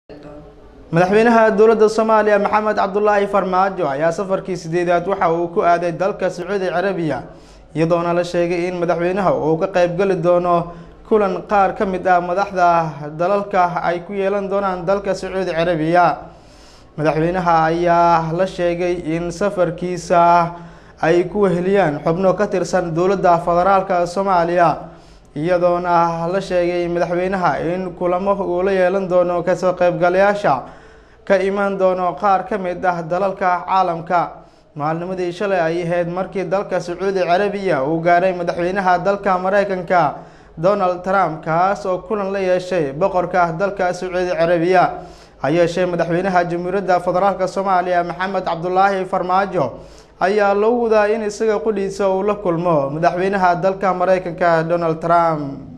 madaxweynaha dowladda soomaaliya maxamed cabdulaahi farmaajo ayaa safarkii sideedaad waxa uu ku aaday dalka sacuudi carabiya iyadoona la sheegay in madaxweynaha uu ka qeybgeli doono kulan qaar ka mid ah madaxda dalalka ay ku yeelan doonaan dalka sacuudi carabiya madaxweynaha ayaa la sheegay in safarkiisa ay ku weheliyaan xubno ka tirsan dowladda federaalka soomaaliya iyadoona la sheegay madaxweynaha in kulamo uu la yeelan doono kasoo qeybgalayaasha ka imaan doono qaar ka mid ah dalalka caalamka maalnimadii shalay ay ahayd markii dalka sacuudi carabiya uu gaaray madaxweynaha dalka mareykanka donald trump kaas oo kulan la yeeshay boqorka dalka sacuudi carabiya ha yeeshee madaxweynaha jamhuuriyadda federaalk soomaaliya maxamed cabdulaahi farmaajo ayaa loo wadaa in isaga qudhiisa uu la kulmo madaxweynaha dalka mareykanka donald trump